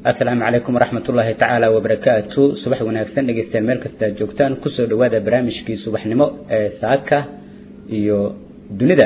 asalaamu calaykum waraxmatullaahi tacaala wabarakaatu subax wanaagsan dhegeystayaal meel kasta aad joogtaan kusoo dhawaada barnaamijkii subaxnimo ee saaka iyo dunida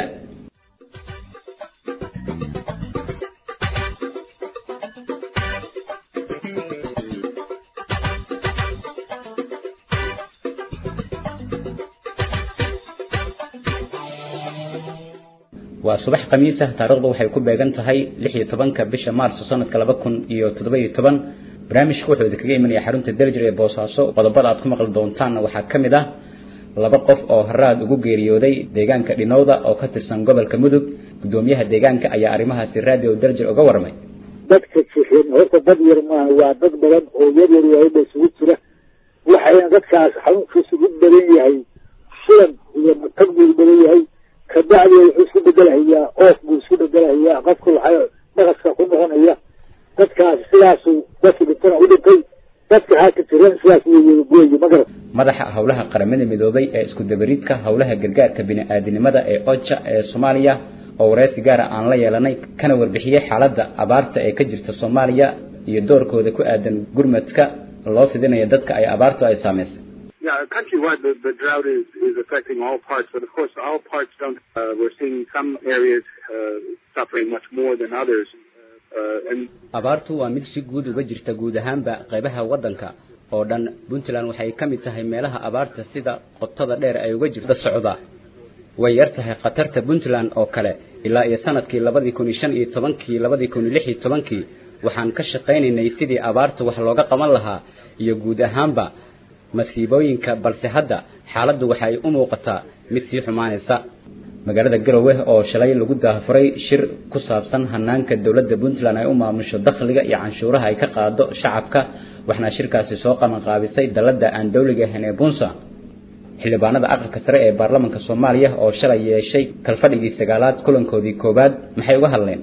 waa subax khamiis ah taariikhdu waxay ku beegan tahay lix iyo tobanka bisha maarso sanadka laba kun iyo toddoba iyo toban barnaamijka wuxuu idinkaga imanaya xarunta daljir ee boosaaso qodobada aad ku maqli doontaanna waxaa ka mid ah laba qof oo haraad ugu geeriyooday deegaanka dhinowda oo ka tirsan gobolka mudug gudoomiyaha deegaanka ayaa arrimahaasi radio daljir uga warmay dadka jixin horta dad yar maaha waa dad badan oo yar yar waayba isugu jira waxayna dadkaas xanuunkiisu u badan yahay shilan iyo matag buu u badan yahay kabacdi wuxuu isku bedelahayaa oof buu isku bedelahayaa qofku waxay dhaqaska ku noqonaya dadkaas sidaasu dadki dhintana u dhintay dadka haaka jiran sidaas weeye magarat madaxa howlaha qaramada midoobay ee isku dabaridka howlaha gargaarka bini-aadinimada ee oja ee soomaaliya oo wareysi gaara aan la yeelanay kana warbixiyey xaaladda abaarta ee ka jirta soomaaliya iyo doorkooda ku aadan gurmadka loo fidinayo dadka ay abaartu ay saameysay Yeah, countrywide, the, the drought is, is affecting all parts, but of course, all parts don't. Uh, we're seeing some areas uh, suffering much more than others. Uh, and abaartu waa mid si guud uga jirta guud ahaanba qaybaha waddanka oo dhan puntland waxay ka mid tahay meelaha abaarta sida qotada dheer ay uga jirta socda way yar tahay khatarta puntland oo kale ilaa iyo sanadkii labadii kun iyo shan iyo tobankii labadii kun iyo lix iyo tobankii waxaan ka shaqaynaynay sidii abaarta wax looga qaban lahaa iyo guud ahaanba masiibooyinka balse hadda xaaladdu waxay u muuqataa mid sii xumaanaysa magaalada garowe oo shalay lagu daafuray shir ku saabsan hanaanka dowladda puntland ay u maamusho dakhliga iyo canshuuraha ay ka qaado shacabka waxna shirkaasi soo qabanqaabisay dalladda aan dowliga ahayn ee bunsa xildhibaanada aqalka sare ee baarlamaanka soomaaliya oo shalay yeeshay kalfadhigii sagaalaad kulankoodii koowaad maxay uga hadleen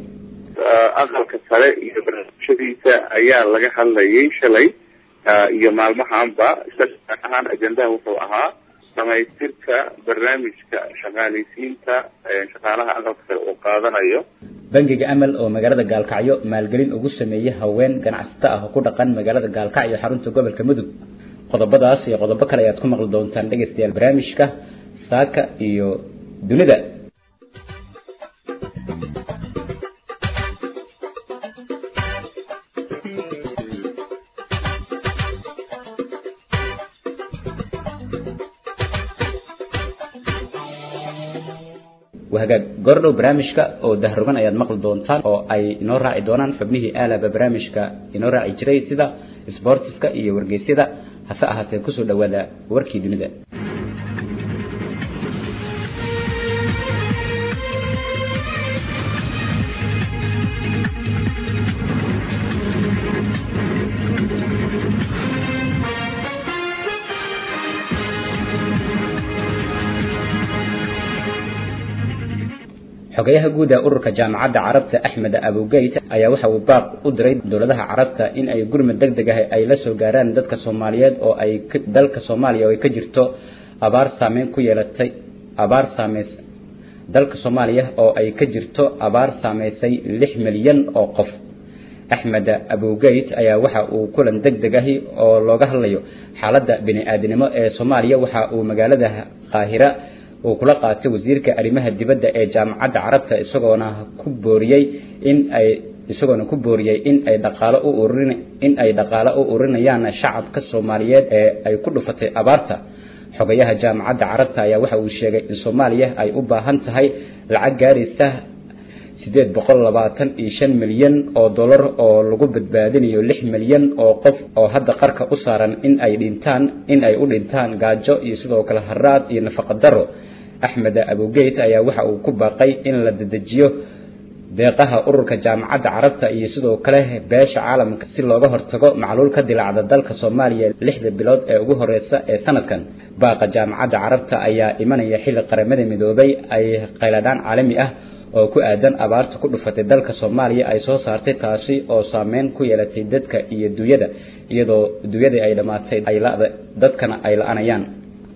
aqalka sare iyo barnaamijyadiisa ayaa laga hadlayay shalay iyo maalmahaanba isaga ahaan ajendaha wuxuu ahaa dhamaystirka barnaamijka shaqaaleysiinta shaqaalaha aqalka sare uu qaadanayo bangiga amal oo magaalada gaalkacyo maalgelin ugu sameeyey haween ganacsato ah oo ku dhaqan magaalada gaalkacyo xarunta gobolka mudug qodobadaas iyo qodobo kale ayaad ku maqli doontaan dhegeystayaal barnaamijka saaka iyo dunida wahagaag goordhow barnaamijka oo dahrogan ayaad maqli doontaan oo ay inoo raaci doonaan xubnihii aalaba barnaamijka inoo raaci jiray sida sboortiska iyo wargeysyada hase ahaatee kusoo dhawaada warkii dunida xogayaha guud ee ururka jaamacadda carabta axmed abugeyt ayaa waxa uu baaq u diray dowladaha carabta in ay gurmad deg deg ah ay la soo gaaraan dadka soomaaliyeed oo ay dalka soomaaliya oo ay ka jirto abaar saameyn ku yeelatay abaar saameys dalka soomaaliya oo ay ka jirto abaar saameysay lix milyan oo qof axmed abugeyt ayaa waxa uu kulan deg deg ahi oo looga hadlayo xaaladda bini-aadinimo ee soomaaliya waxa uu magaalada qaahira uu kula qaatay wasiirka arrimaha dibadda ee jaamacadda carabta isagoona ku booriyey in ay isagoona ku booriyey in ay dhaqaalo u ururin in ay dhaqaalo u ururinayaan shacabka Soomaaliyeed ee ay ku dhufatay abaarta xogayaha jaamacadda carabta ayaa waxa uu sheegay in Soomaaliya ay u baahan tahay lacag gaaraysa sideed boqol labaatan iyo shan milyan oo dollar oo lagu badbaadinayo lix milyan oo qof oo hadda qarka u saaran in ay dhintaan in ay u dhintaan gaajo iyo sidoo kale haraad iyo nafaqo daro axmed abugeyt ayaa waxa uu ku baaqay in la dedejiyo deeqaha ururka jaamacadda carabta iyo sidoo kale beesha caalamka si looga hortago macluul ka dilaacda dalka Soomaaliya lixda bilood ee ugu horeysa ee sanadkan baaqa jaamacadda carabta ayaa imanaya xilli qaramada midoobay ay qayladaan caalami ah oo ku aadan abaarta ku dhufatay dalka Soomaaliya ay soo saartay taasi oo saameyn ku yeelatay dadka iyo dunyada iyadoo dunyada ay dhamaatay ay la dadkana ay la'anayaan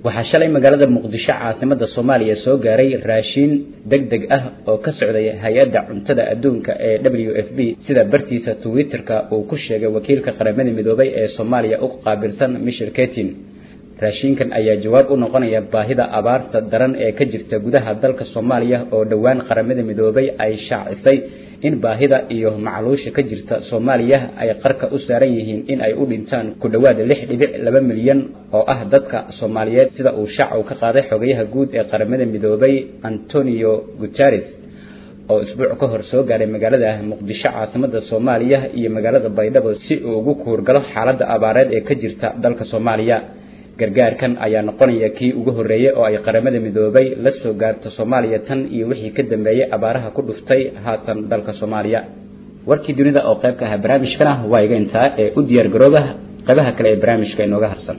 waxaa shalay magaalada muqdisho caasimada soomaaliya soo gaaray raashiin deg deg ah oo ka socday hay-adda cuntada adduunka ee w f b sida bartiisa twitterka uu ku sheegay wakiilka qaramada midoobay ee soomaaliya u qaabilsan michel ketin raashinkan ayaa jawaab u noqonaya baahida abaarta daran ee ka jirta gudaha dalka soomaaliya oo dhowaan qaramada midoobay ay shaacisay in baahida iyo macluusha ka jirta soomaaliya ay qarka u saaran yihiin in ay u dhintaan ku dhowaad lix dhibic laba milyan oo ah dadka soomaaliyeed sida uu shaacu ka qaaday xogayaha guud ee qaramada midoobay antonio guterres oo isbuuc ka hor soo gaaray magaalada muqdisho caasimada soomaaliya iyo magaalada baydhabo si uu ugu kuurgalo xaaladda abaareed ee ka jirta dalka soomaaliya gargaarkan ayaa noqonaya kii ugu horreeyey oo ay qaramada midoobay la soo gaarto soomaaliya tan iyo wixii ka dambeeyey abaaraha ku dhuftay haatan dalka soomaaliya warkii dunida oo qayb ka ahaa barnaamijkana waa iga intaa ee u diyaar garooba qaybaha kale ee barnaamijka inooga harsan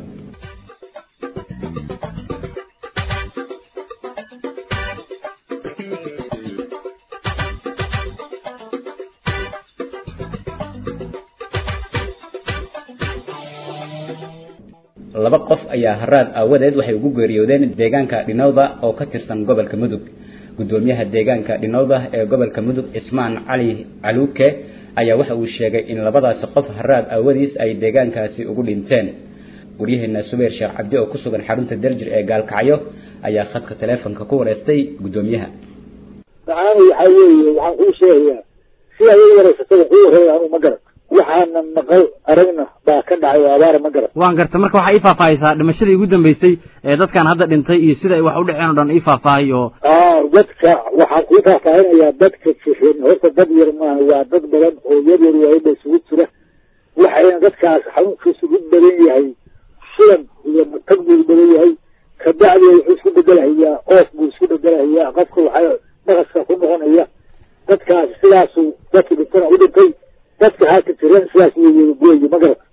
laba qof ayaa haraad aawadeed waxay ugu geeriyoodeen deegaanka dhinowda oo ka tirsan gobolka mudug gudoomiyaha deegaanka dhinowda ee gobolka mudug cismaan cali caluuke ayaa waxa uu sheegay in labadaasi qof haraad aawadiis ay deegaankaasi ugu dhinteen waryaheena subayr sheekh cabdi oo ku sugan xarunta derjir ee gaalkacyo ayaa khadka taleefonka ku wareystay gudoomiyaha macaani waxaa weeye waxaan kuu sheegayaa sidaa iga wareysatada kuu warreeya anu ma garan waxaana maqal aragna baa ka dhacay oo abaara ma garan waan garta marka waxaa ii faahfaahaysaa dhimashadii ugu dambeysay ee dadkan hadda dhintay iyo sida ay wax u dhaceen o dhan ii faahfaahay oo dadka waxaan kuu faahfaahinayaa dadka jirin horta dad yar maaha waa dad badan oo yar yar waayba isugu jira waxayna dadkaas xanuunkiisu u badan yahay sulan iyo matag buu u badan yahay kabacdi wuxuu isku bedelahayaa oof buu isku bedelahayaa qofka waxaa naqaska ku noqonaya dadkaas sidaasuu dadki dhintana u dhintay dadka halka jiran sidaas weeye ma garata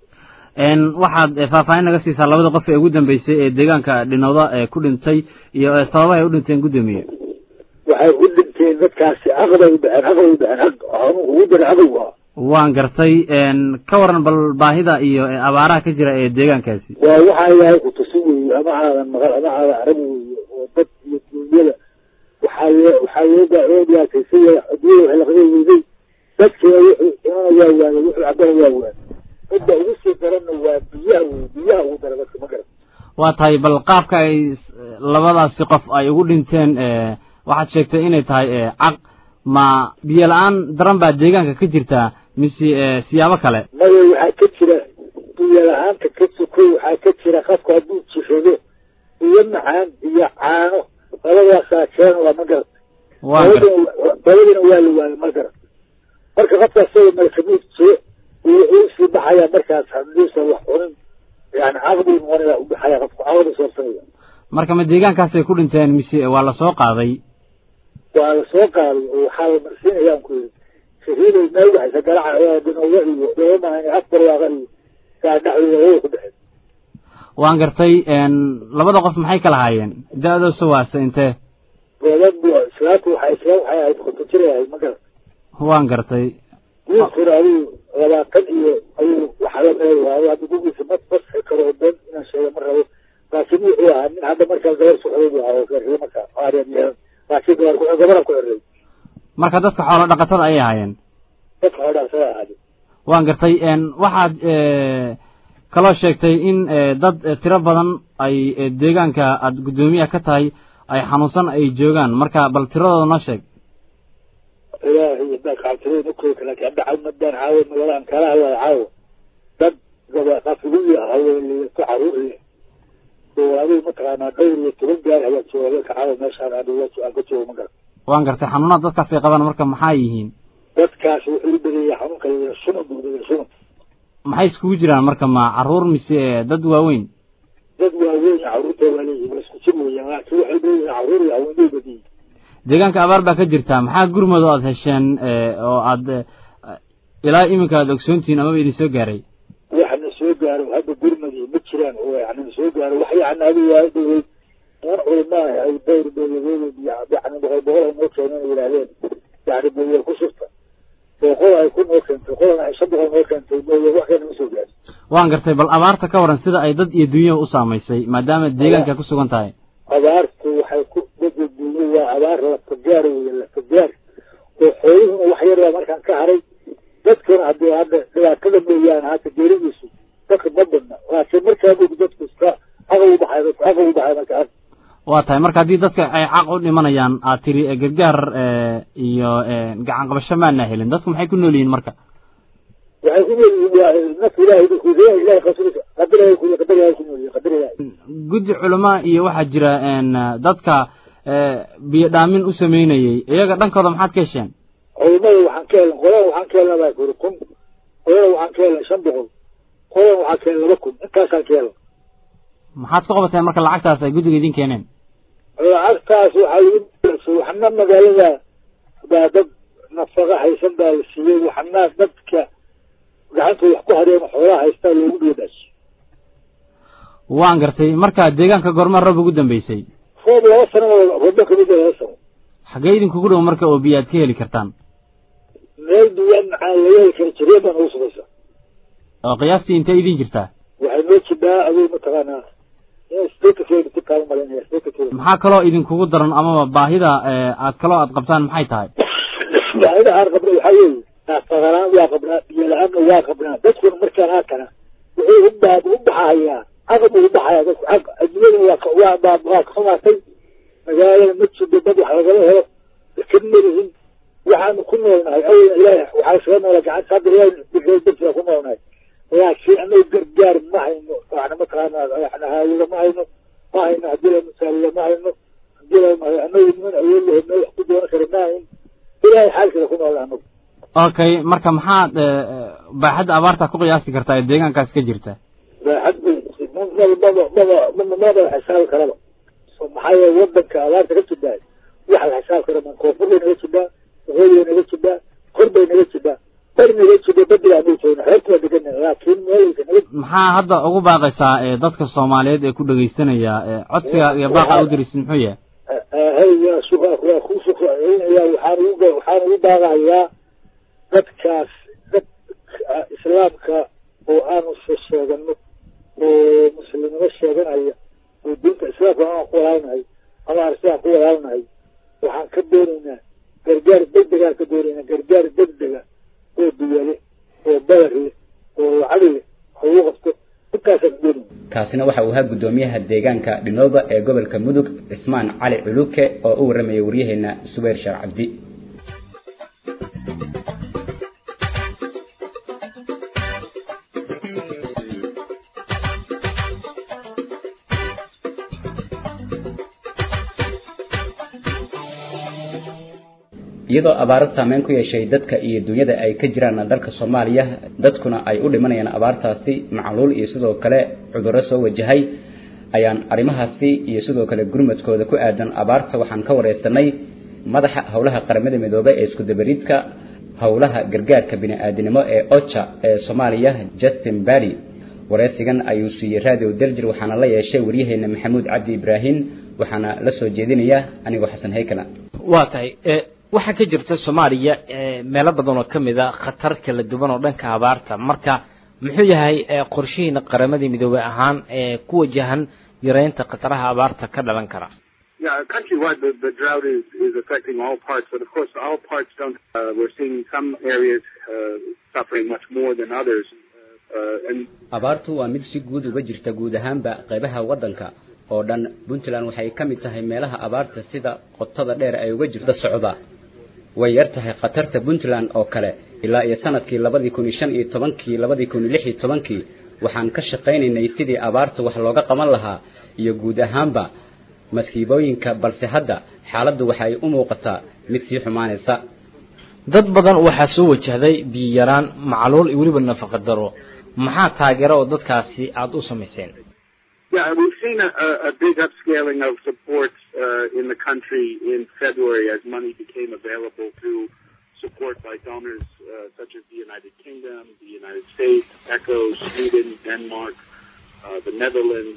waxaad faahfaahin naga siisaa labada qof ee ugu dambeysay ee deegaanka dhinowda ee ku dhintay iyo sababaha ay u dhinteen guddoomiye waxay u dhinteen dadkaasi aqbay u dhexeen aqbay u dhexeen aq xanuun ugu dara aqow ah waan gartay ka waran bal baahida iyo abaaraha ka jira ee deegaankaasi waa waxaa ilaahay ku tusin weeye ama aadan maqal ama aadan arag weeye oo dad iyo duunyada waxaa waxaa loo loo dhiyaataysan yahay adduunyada waxay laqabay weyday dadkina wuxuu cunana waa waayay wuxuu cabana waa waayay midda ugu sii daranna waa biyaha wey biyaha ugu dara dadka ma garan waa tahay bal qaabka ay labadaasi qof ay ugu dhinteen waxaad sheegtay inay tahay caq ma biyo la-aan daran baa deegaanka ka jirtaa mise siyaabo kale maya waxaa ka jira biyo la-aanta ka sokoy waxaa ka jira qofku hadduu jirado biyo macaan iyo caano labadaasaa keenaya ma garan dabadina waa la waayay ma garan marka qofka isaga malkamuud jiro wuxuu usii baxayaa markaas hadduusan wax cunin yani caqbuu noqonaya u baxaya qofku caqbu soorsanaya marka ma deegaankaasay ku dhinteen mise waa lasoo qaaday waa lasoo qaaday oo waxaa la marsiinaya aan ku yidhi shahiiday meel waxaysa garaca dinowa iyo doomahan afbar waaqa iyo kaa dhexdooda way ku dhexeen waan gartay labada qof maxay kala haayeen da-doosa waase intee gabadhu islaamtu waxay isla waxay ahayd konton jir ahayd ma garan waan gartay wiilkuna adigu labaatan iyo ayuu waxaa la meel waayo hadda gugiisa ma masxi karo oo been inaan sheego ma rabo laakiin wuxuu ahaa nin hadda markaa gabar socday buu ahaa oo garriye markaa aaryan yeelan laakiin gabar ku gabaran ku xirray marka dadka xoolo dhaqatada ayay ahaayeen dadka xoolo dhaqatada ahaade waan gartay waxaad kaloo sheegtay in dad tiro badan ay deegaanka aada guddoomiyaha ka tahay ay xanuunsan ay joogaan marka bal tiradooda noo sheeg ilaahay baa kacabtirada ma koobi laakiin hadda cawmadaan caawa magalaan kala hadlaya caawa dad gaba qafigiyo haweenliyato caruur leh oo adigu mataqaanaa dhowr iyo toban gaar ayaa jooga dadka caawa meeshaan aan ka joogo ma garan waan gartay xanuunada dadkaas ay qabaan marka maxaa yihiin dadkaas wuxuu u badeeyay xanuunka yada sunun buu badeeyay sunun maxay iskugu jiraan marka ma caruur mise dad waaweyn dad waaweyn caruurta waa leeyihin waa isku jir weeyaan laakiin waxay leeyihin caruur iyo haweenay badiyey deegaanka abaar baa ka jirta maxaa gurmud oo aada hesheen oo aada ilaa iminka aada ogsoontihiin amaba idin soo gaaray waxna soo gaaro hadda gurmadii ma jiraan oo yani na soo gaaro wax yani adigu waa dhawey niman culimaaha ay dayr beeyadeed yani boqol boqol ay noo keeneen yidhaahdeen yani beeyeel ku shurta oo qol ay ku noo keentay qolana ay shan boqol noo keentay beeyeel wax kale ma soo gaaro waan gartay bal abaarta ka waran sida ay dad iyo dunyaba u saamaysay maadaama deegaanka ku sugan tahay abaartu waxay ku dadka dunya waa abaar lafagaar wey lafagaar oo xooluhuna wax yar baa markaan ka haray dadkuna haddii hadda dhibaatada mooyaane hadda geeridiisu dadka ma badna laakiin markaa buu dadku iska aqal u baxay dadku aqal u baxay marka waa tahay marka haddii dadka ay caq u dhimanayaan aad tiri gargaar iyo gacan qabasho maana helin dadku maxay ku nool yihiin marka waxay ku nool yihiin waa naf ilaahay dadku ilahay qasriisa qadar ilahay ku qadar ilahay ku nool yihiin qadar ilahay guddi culamaa iyo waxaa jira dadka biyo dhaamin u sameynayay iyaga dhankooda maxaad ka hesheen culimada waxaan ka helnay qolada waxaan ka helnay baa kuri kun qolada waxaan ka helnay shan boqol qolada waxaan ka helnay laba kun intaasaan ka helnay maxaad ku qabateen marka lacagtaas ay guddiga idin keeneen lacagtaas waxaa lagu waxna magaalada baa dad nafaqa haysan baa la siiyey waxna dadka gacantooda wax ku hareen xoolaha haystaa loogu dhiibaashay waan gartay marka deegaanka goorma roob ugu dambeysay roob laba sano roobba kamid laba sano xaggee idinkugu dhow marka oo biyo aad ka heli kartaan meel duwan maxaa laga heli kara jireen baa nagu sugaysa oo qiyaastii intee idin jirtaa waxay noo jidhaa aduu mataqaanaa stakakeenitikaan malinaya stakakeen maxaa kaloo idinkugu daran amaba baahida aad kaloo aad qabtaan maxay tahay baahida aan qabna waxaa weeye naafaqalaan waa qabnaa biyo la-aanna waa qabnaa dadkuna markaan haatana wuxuu u baa u baxayaa aqab uu baxayaa dadku aq adduunyada waa waa baa waa ka xumaatay magaalada ma jirto dad wax lagala helo deked malihin waxaanu ku noolnahay awalna ilaahay waxaa isaga noola gacanta hadda ilaahay bixiyo dadkiaa ku noolnahay laakiin anagu gargaar ma hayno waxna mataqaanaa waxna haawila ma hayno ma hayno haddii la misaalila ma hayno haddii la anagu niman awood lahayd meel wax ku doonan kara ma hayn ilaahay xaalkiisa ku noolna anagu okay marka maxaad baaxadda abaarta ku qiyaasi kartaa ee deegaankaas ka jirta baaxad maba maba maba maba xisaabi karaba maxaa yeele wadanka abaarta ka jidhaa waxa la xisaab kara man koonfur bay naga jidhaa waqooyi bay naga jidhaa kor bay naga jidhaa bari naga jidha badiga anagu joogna xeebta waa degana laakiin meelaysa naga maxaa hadda ugu baaqaysaa dadka soomaaliyeed ee ku dhegaysanaya codsiga iyo baaqa u dirisi muxuu yahay hayya suqa waa ku suqacinaya waxaan ugu waxaan ugu baaqayaa dadkaas dad islaamka oo aanu sheegano oo muslimnimo sheeganaya oo diinta islaamka aan ku walaalnahay ama aan sidaan ku walaalnahay waxaan ka doonaynaa gargaar degdegaan ka doonaynaa gargaar degdega oo duyale oo badar leh oo lacag leh wax ugu qabto intaasaan ka doonayna kaasina waxa uu ahaa guddoomiyaha deegaanka dhinooba ee gobolka mudug cismaan cali culuke oo u warramaya waryaheena subayr sheekh cabdi iyadoo abaaro saameyn ku yeeshay dadka iyo dunyada ay ka jiraan dalka soomaaliya dadkuna ay u dhimanayaan abaartaasi macluul iyo sidoo kale cudurro soo wajahay ayaan arrimahaasi iyo sidoo kale gurmadkooda ku aadan abaarta waxaan ka wareysanay madaxa howlaha qaramada midoobay ee isku dabariidka howlaha gargaarka bini-aadinimo ee ocha ee soomaaliya justin badi wareysigan ayuu siiyey radio derjir waxaana la yeeshay waryaheena maxamuud cabdi ibraahim waxaana la soo jeedinayaa anigoo xasan haykala waa tahay waxaa ka jirta soomaaliya meelo badan oo kamid a khatar kala duwan oo dhanka abaarta marka muxuu yahay qorshihiina qaramadii midoobey ahaan ee ku wajahan yareynta khataraha abaarta ka dhalan kara Yeah, countrywide, the, the drought is, is affecting all parts, but of course, all parts don't. Uh, we're seeing some areas uh, suffering much more than others. Uh, and abaartu waa mid si guud uga jirta guud ahaanba qaybaha waddanka oo dhan puntland waxay ka mid tahay meelaha abaarta sida qotada dheer ay uga jirta socda way yar tahay khatarta puntland oo kale ilaa iyo sanadkii labadii kun iyo shan iyo tobankii labadii kun iyo lix iyo tobankii waxaan ka shaqaynaynay sidii abaarta wax looga qaban lahaa iyo guud ahaanba masiibooyinka balse hadda xaaladdu waxay u muuqataa mid sii xumaanaysa dad badan waxaa soo wajahday biyo yaraan macluul iyo weliba nafaqa daro maxaa taageero oo dadkaasi aada u samayseen yeah, we've seen a, a, a big upscaling of support uh, in the country in February as money became available through support by donors uh, such as the United Kingdom, the United States, ECHO, Sweden, Denmark, uh, the Netherlands.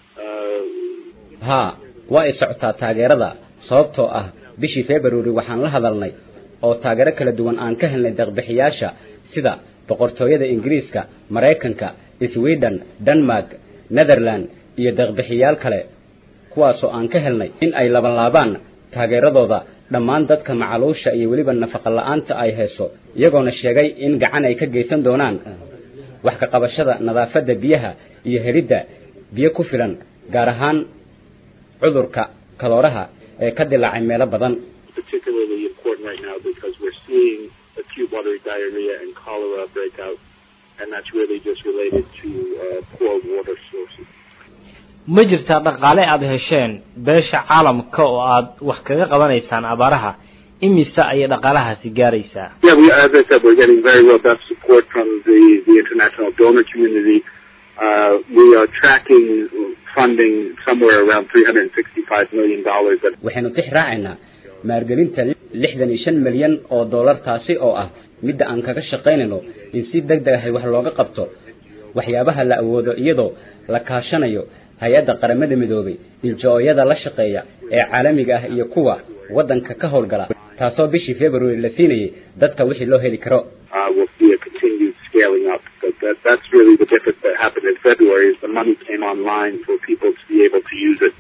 Uh, haa waa ay socotaa taageerada sababtoo ah bishii february waxaan la hadalnay oo taageero kala duwan aan ka helnay deeqbixiyaasha sida boqortooyada ingiriiska maraykanka sweden denmark netherland iyo deeqbixiyaal kale kuwaasoo aan ka helnay in ay labanlaabaan taageeradooda dhammaan dadka macaluusha iyo weliba nafaqa la-aanta ay hayso iyagoona sheegay in gacan ay ka geysan doonaan wax ka qabashada nadaafadda biyaha iyo helidda biyo ku filan gaar ahaan cudurka kalooraha ee ka dilaacay meelo badan particularly important right now because we're seeing acute watery diarrhea and cholera break out, and that's really just related to uh, poor water sources. ma jirtaa dhaqaale aada hesheen beesha caalamka oo aada wax kaga qabanaysaan abaaraha imise ayay dhaqaalahaasi gaaraysaa Yeah, we, as I said, we're getting very robust support from the, the international donor community. Uh, we are tracking funding somewhere around $365 million. That waxaynu tix raacaynaa maalgelinta lixdan iyo shan milyan oo dollar taasi oo ah midda aan kaga shaqaynayno in si deg deg ahay wax looga qabto waxyaabaha la awoodo iyadoo la kaashanayo hay-adda qaramada midoobay iljo-oyada la shaqeeya ee caalamiga ah iyo kuwa waddanka ka howlgala taasoo bishii february la siinayay dadka wixii loo heli karo uh, we'll see a continued scaling up. But that, that's really the difference that happened in February is the money came online for people to be able to use it.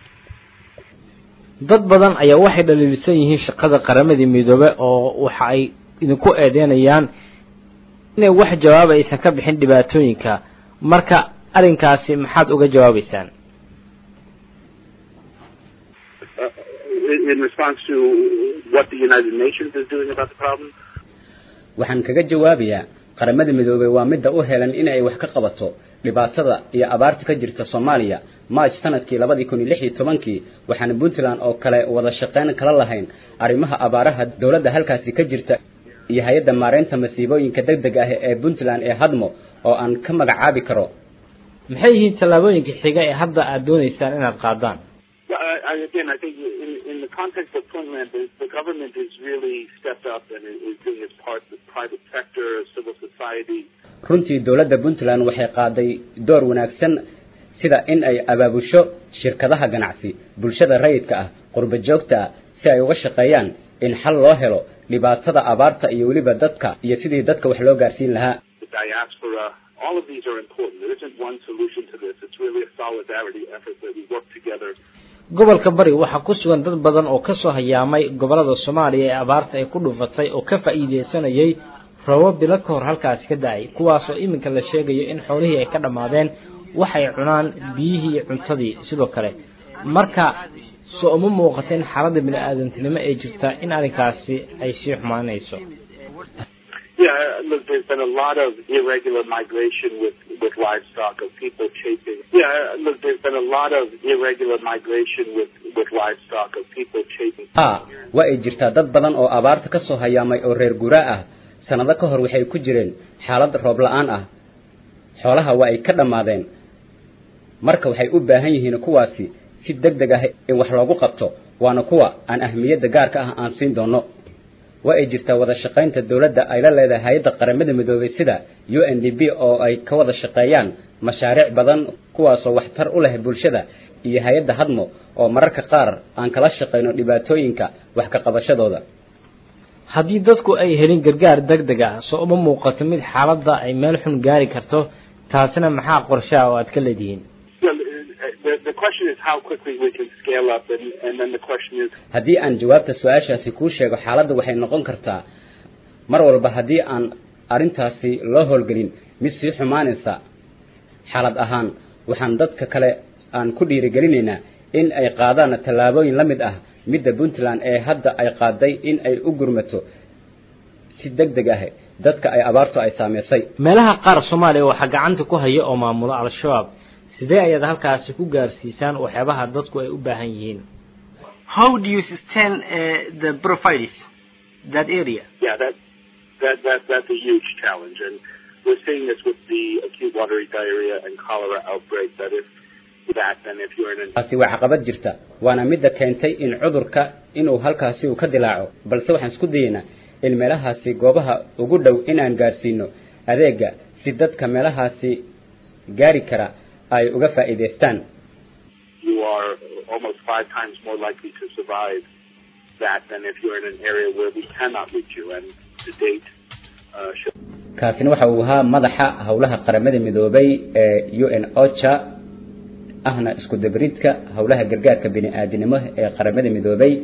dad badan ayaa waxay dhaliilsan yihiin shaqada qaramadii midoobe oo waxa ay idinku eedeynayaan inay wax jawaaba aysan ka bixin dhibaatooyinka marka arrinkaasi maxaad uga jawaabaysaan Uh, in, in response to what the United Nations is doing about the problem, waxaan kaga jawaabayaa qaramada midoobey waa midda u helan in ay wax ka qabato dhibaatada iyo abaarta ka jirta soomaaliya march sanadkii labadii kun iyo lix iyo tobankii waxaana puntland oo kale wada shaqayn kala lahayn arrimaha abaaraha dowladda halkaasi ka jirta iyo hay-adda maareynta masiibooyinka deg deg ah ee puntland ee hadmo oo aan ka magacaabi karo maxay yihiin tallaabooyinka xiga ee hadda aada doonaysaan inaad qaadaan well, I, I, again, I think in, in the context of Puntland, the, the government has really stepped up and is, is doing its part. The private sector, civil society, runtii dowladda puntland waxay qaaday door wanaagsan sida in ay abaabusho shirkadaha ganacsi bulshada rayidka ah qurba joogta ah si ay uga shaqeeyaan in xal loo helo dhibaatada abaarta iyo weliba dadka iyo sidii dadka wax loo gaarsiin lahaa the diaspora. All of these are important. There isn't one solution to this. It's really a solidarity effort that we work together gobolka bari waxaa ku sugan dad badan oo kasoo hayaamay gobolada soomaaliya ee abaarta ay ku dhufatay oo ka faa'iideysanayay roobab bilo ka hor halkaasi ka da-ay kuwaas oo iminka la sheegayo in xoolihii ay ka dhammaadeen waxay cunaan biyihii iyo cuntadii sidoo kale marka soo uma muuqata in xaaladda bini-aadantinimo ee jirta in arrinkaasi ay sii xumaanayso Yeah, look, there's been a lot of irregular migration with, with livestock of people chasing. Yeah, look, there's been a lot of irregular migration with, with livestock of people chasing. haa waa ay jirtaa dad badan oo abaarta ka soo hayaamay oo reer guraa ah sannado ka hor waxay ku jireen xaalad roob la-aan ah xoolaha waa ay ka dhammaadeen marka waxay u baahan yihiin kuwaasi si deg deg ah in wax loogu qabto waana kuwa aan ahmiyadda gaarka ah aan siin doono waa ay jirtaa wada shaqaynta dowladda ay la leedahay hay-adda qaramada midoobay sida u n d b oo ay ka wada shaqeeyaan mashaariic badan kuwaasoo waxtar u leh bulshada iyo hay-adda hadmo oo mararka qaar aan kala shaqayno dhibaatooyinka wax ka qabashadooda haddii dadku ay helin gargaar deg deg ah soo uma muuqato mid xaaladda ay meel xun gaari karto taasina maxaa qorshaha oo aad ka leedihiin Well, the, the question is how quickly we can scale up, and, and then the question is haddii aan jawaabta su-aashaasi kuu sheego xaaladda waxay noqon kartaa mar walba haddii aan arrintaasi loo howlgelin mid sii xumaanaysa xaalad ahaan waxaan dadka kale aan ku dhiirigelinaynaa in ay qaadaan tallaabooyin la mid ah midda puntland ee hadda ay qaaday in ay u gurmato si deg deg ah dadka ay abaartu ay saameysay meelaha qaar soomaaliya waxaa gacanta ku haya oo maamula al-shabaab sidee ayaad halkaasi ku gaarsiisaan waxyaabaha dadku ay u baahan yihiin How do you sustain uh, the profiles that area? yeah, that, that, that, that's a huge challenge. And we're seeing this with the acute watery diarrhea and cholera outbreak, that if that, then if you're in an taasi waa caqabad jirta waana midda keentay in cudurka inuu halkaasi uu ka dilaaco balse waxaan isku dayaynaa in meelahaasi goobaha ugu dhow inaan gaarsiino adeega si dadka meelahaasi gaari kara ay uga faa'iidaystaan you are almost five times more likely to survive that than if you're in an area where we cannot reach you. And to date, uh, show kaasina waxa uu ahaa madaxa howlaha qaramada midoobay ee u n ocha ahna isku dabridka howlaha gargaarka bini-aadinimo ee qaramada midoobay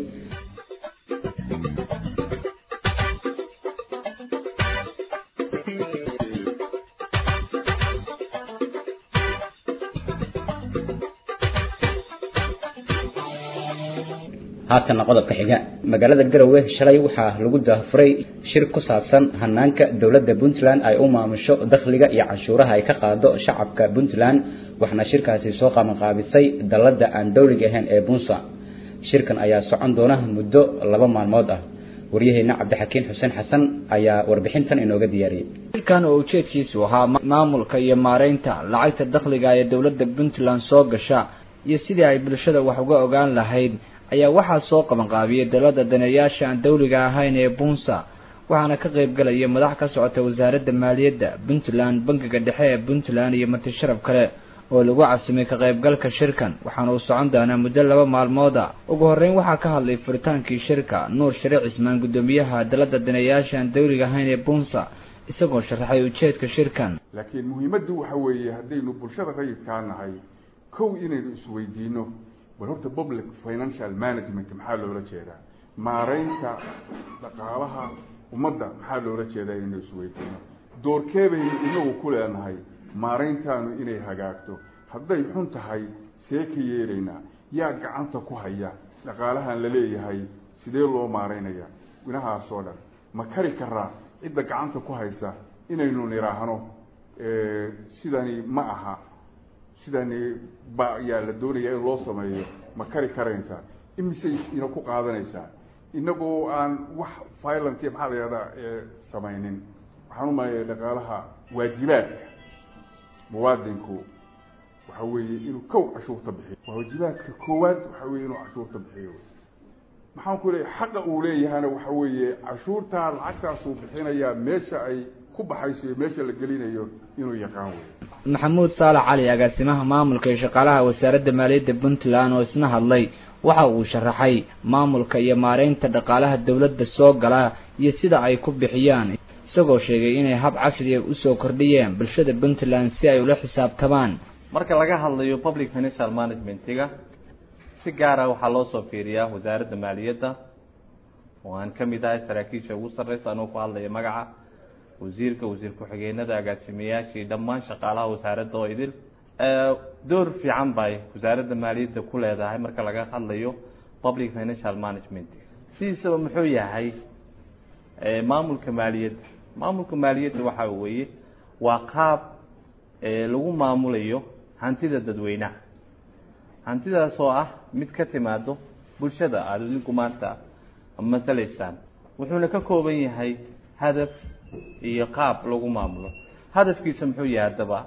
haatana qodobka xiga magaalada garowe shalay waxaa lagu daafuray shir ku saabsan hanaanka dowladda puntland ay u maamusho dakhliga iyo canshuuraha ay ka qaado shacabka puntland waxaana shirkaasi soo qabanqaabisay dalladda aan dowliga ahayn ee bunsa shirkan ayaa socon doona muddo laba maalmood ah waryaheena cabdixakiin xuseen xasan ayaa warbixintan inooga diyaariyey shirkan oo ujeedkiisu ahaa maamulka iyo maareynta lacagta dakhliga ee dowladda puntland soo gasha iyo sidii ay bulshada wax uga ogaan lahayd ayaa waxaa soo qabanqaabiyey dalada daneeyaasha aan dawliga ahayn ee bunsa waxaana ka qayb galaya madax ka socota wasaaradda maaliyadda puntland bangiga dhexe ee puntland iyo marti sharaf kale oo lagu casimay ka qaybgalka shirkan waxaana uu socon doonaa muddo laba maalmooda ugu horreyn waxaa ka hadlay furitaankii shirka nuur shariic cismaan guddoomiyaha dalada daneeyaasha aan dawliga ahayn ee bunsa isagoo sharaxay ujeedka shirkan laakiin muhiimaddu waxa weeye haddaynu bulshada rayidkaa nahay kow inaynu isweydiino bal horta public financial management maxaa loola jeedaa maareynta dhaqaalaha ummadda maxaa loola jeedaa inaynu isweydiino doorkee baynu inagu ku leenahay maareyntaanu inay hagaagto hadday xun tahay see ka yeelaynaa yaa gacanta ku haya dhaqaalahan la leeyahay sidee loo maareynaya inahaasoo dhan ma kari karaa cidda gacanta ku haysa inaynu nidhaahno sidani ma aha sidani ba yaa la doonaya in loo sameeyo ma kari karaysaa imisay ina ku qaadanaysaa inagoo aan wax violent maxaa la yihahdaa samaynin waxaan umalaya dhaqaalaha waajibaadka muwaadinku waxa weeye inuu kow cashuurta bixiyo waajibaadka koowaad waxa weye inuu cashuurta bixiyo maxaan ku leeyahy xaqa uu leeyahana waxa weeye cashuurtaa lacagtaasuu bixinayaa meesha ay ku baxayso iyo meesha la gelinayo inuu yaqaan wey maxamuud saalax cali agaasimaha maamulka iyo shaqaalaha wasaaradda maaliyadda puntland oo isna hadlay waxa uu sharaxay maamulka iyo maareynta dhaqaalaha dowladda soo gala iyo sida ay ku bixiyaan isagoo sheegay inay hab casriya usoo kordhiyeen bulshada puntland si ay ula xisaabtamaan marka laga hadlayo public financial managementiga si gaara waxaa loo soo fiiriyaa wasaaradda maaliyadda oo aan ka mid ahay saraakiisha ugu sarreysa anuu ku hadlaya magaca wasiirka wasiir ku-xigeenada agaasimayaashii dhammaan shaqaalaha wasaaradda oo idil door fiican bay wasaaradda maaliyadda ku leedahay marka laga hadlayo public financial management sidiisaba muxuu yahay maamulka maaliyadda maamulka maaliyadda waxa weeye waa qaab lagu maamulayo hantida dadweynaha hantidaas oo ah mid ka timaado bulshada aada idinku maanta masalaysaan wuxuuna ka kooban yahay hadaf iyo qaab lagu maamulo hadafkiisa muxuu yahay haddaba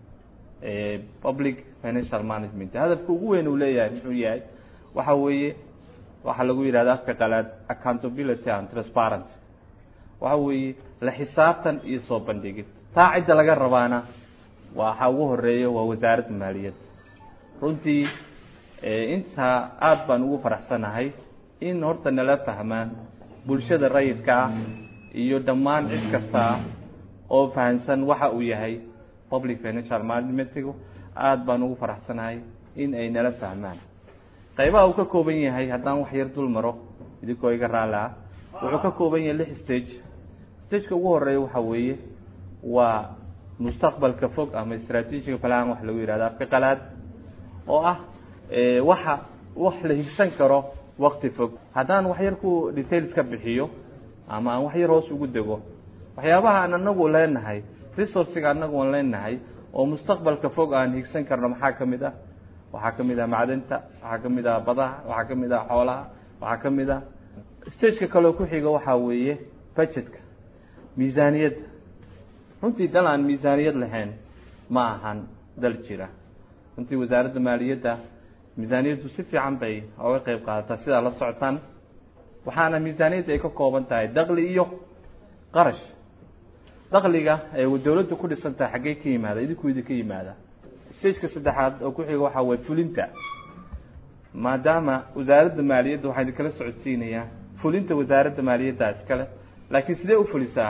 public financial management hadafka ugu weyn uu leeyahay muxuu yahay waxa weeye waxaa lagu yidhahda afka qalaad accountability and transparent waxa weeye la xisaabtan iyo soo bandhigid taa cidda laga rabaana waxa ugu horeeya waa wasaaradda maaliyadda runtii intaa aada baan ugu faraxsanahay in horta nala fahmaan bulshada rayidka ah iyo dhammaan cid kasta oo fahamsan waxa uu yahay public financial managementigu aada baan ugu faraxsanahay in ay nala fahmaan qaybaha uu ka kooban yahay haddaan wax yar dul maro idinkoo iga raali ah wuxuu ka kooban yahay lix stage stageka ugu horeeya waxa weeye waa mustaqbalka fog ama strategiga plan wax lagu yihahdo afka qalaad oo ah waxa wax la higsan karo wakti fog haddaan wax yar ku details ka bixiyo ama aan wax yar hoos ugu dego waxyaabaha aan anagu leenahay resourciga anagu aan leenahay oo mustaqbalka fog aan higsan karno maxaa kamid ah waxaa kamid ah macdinta waxaa kamid ah badaha waxaa kamid ah xoolaha waxaa kamid ah stageka kaleo ku xiga waxaa weeye budgetka miisaaniyadda runtii dal aan miisaaniyad lahayn ma ahan dal jira runtii wasaaradda maaliyadda miisaaniyaddu si fiican bay oga qeyb qaadataa sidaa la socotaan waxaana miisaaniyadda ay ka kooban tahay dakli iyo qarash dakliga ee dawladda ku dhisan tahay xaggee ka yimaada idinku idinka yimaada stageka saddexaad oo ku xiga waxaa waye fulinta maadaama wasaaradda maaliyadda waxaa idinkala socodsiinayaa fulinta wasaaradda maaliyadda iskale laakiin sidee u fulisaa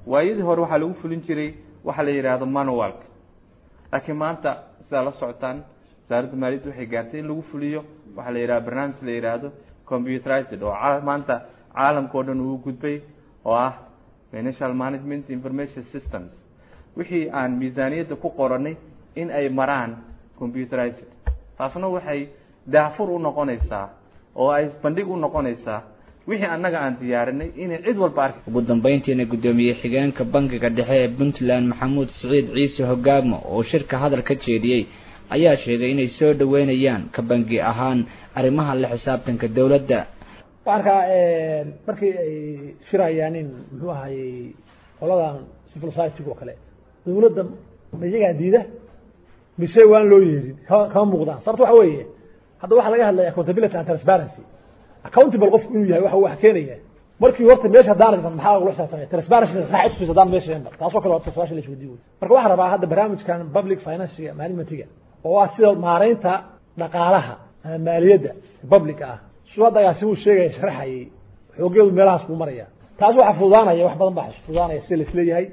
waayadii hore waxaa lagu fulin jiray waxa la yidhaahdo manualka laakiin maanta sidaa la socotaan wasaaradda maaliyadda waxay gaartay in lagu fuliyo waxaa la yidhahda barnaamij la yidhaahdo computerized oo maanta caalamka oo dhan uu gudbay oo ah financial management information systems wixii aan miisaaniyadda ku qoranay in ay maraan computerized taasna waxay daafur u noqonaysaa oo ay bandhig u noqonaysaa wixii annaga aan diyaarinay inay cid walba arki ugu dambeyntiina guddoomiye xigeenka bankiga dhexe ee puntland maxamuud siciid ciise hogaamo oo shirka hadal ka jeediyey ayaa sheegay inay soo dhaweynayaan ka bangi ahaan arrimaha la xisaabtanka dowladda waxaan arkaa markii ay shirayaan in muxuu ahayey qoladan civil society-ga oo kale dowladda ma iyagaa diida mise waan loo yeerin kama kama muuqdaan sababto waxa weeye hadda waxaa laga hadlaya accountability and transparency accountable qofku inuu yahay waxa wax keenaya markii horta meesha haddaan aragno maxaa lagula xisaabtamaya transparency sax itusis haddaan meesha iman taasoo kale waa su-aasha la isweydiin wey marka waxaan rabaa hadda barnaamijkan public financiga managementiga oo ah sida maaraynta dhaqaalaha ama maaliyadda public ah su hadda agaasi uu sheegaya sharaxayay xoogeedu meelahaas buu maraya taas waxaa fududaanaya wax badan baa fududaanaya sida laisleeyahay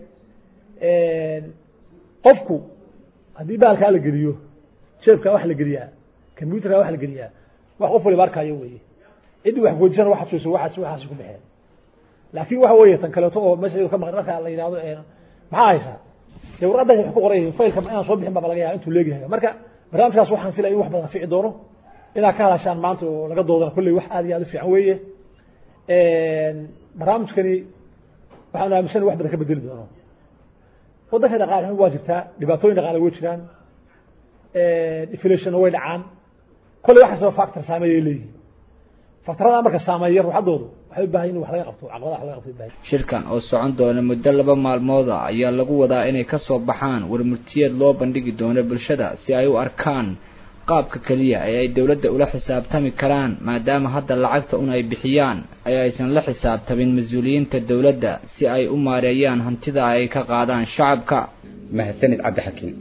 qofku haddii baalkaa la geliyo jeebkaa wax la geliyaa computerkaa wax la geliyaa wax qof waliba arkaayo weye ciddii wax goojisana waxa tuso waxaas waxaasi ku baxeen laakiin waxa weeye tan kaleeto oo meesha ka maqan marka la yidhahdo maxaa haysaa dee warqadda wax ku qoran yihiin faylka inaan soo bixin baa laga yaaba intuu leegyahay marka barnaamijkaas waxaan filaya in wax badan fici doono inaad ka hadashaan maanta oo laga doodana kolley wax aad iyo aad u fiican weeye barnaamijkani waxaan aaminsan wax badan ka bedeli doono waddanka dhaqaale xun waa jirtaa dhibaatooyin dhaqaale way jiraan inflationna way dhacaan kolley wax kastaba factor saameeya ay leeyihiin factorada marka saameeya ruuxaddoodu waxay u baahan in wax laga qabto caqabadaha wax laga qabto u baahan shirkan oo socon doona muddo laba maalmooda ayaa lagu wadaa inay ka soo baxaan warmurtiyeed loo bandhigi doono bulshada si ay u arkaan qaabka keliya ee ay dowladda ula xisaabtami karaan maadaama hadda lacagta un ay bixiyaan ay aysan la xisaabtamin mas-uuliyiinta dowladda si ay u maareeyaan hantida ay ka qaadaan shacabka mahadsanid cabdixakiim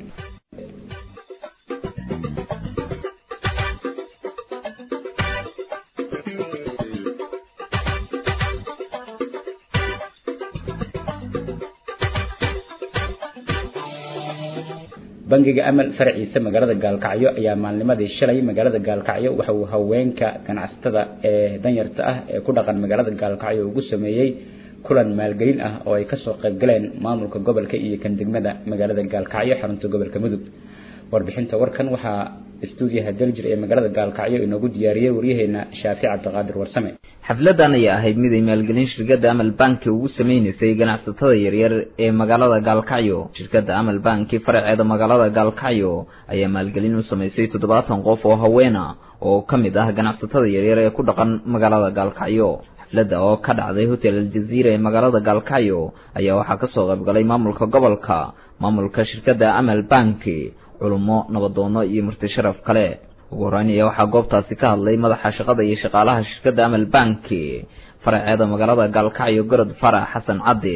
bangiga amal faraciisa magaalada gaalkacyo ayaa maalnimadii shalay magaalada gaalkacyo waxa uu haweenka ganacsatada ee danyarta ah ee ku dhaqan magaalada gaalkacyo ugu sameeyey kulan maalgelin ah oo ay kasoo qayb galeen maamulka gobolka iyo kan degmada magaalada gaalkacyo xarunta gobolka mudug warbixinta warkan waxaa istuudiyaha daljir ee magaalada gaalkacyo inoogu diyaariyey waryaheena shaafic cabdiqaadir warsame xafladan ayaa ahayd mid ay maalgelin shirkadda amal banki ugu sameynaysay ganacsatada yaryar ee magaalada gaalkacyo shirkadda amal banki faraceeda magaalada gaalkacyo ayaa maalgelin u samaysay toddobaatan qof oo haweena oo ka mid ah ganacsatada yaryar ee ku dhaqan magaalada gaalkacyo xafladda oo ka dhacday hotel aljaziira ee magaalada gaalkacyo ayaa waxaa kasoo qaybgalay maamulka gobolka maamulka shirkadda amal banki culummo nabadoono iyo marti sharaf kale ugu horeyn ayaa waxaa goobtaasi ka hadlay madaxa shaqada iyo shaqaalaha shirkadda amal banki faraceeda magaalada gaalkacyo gorod farax xasan caddi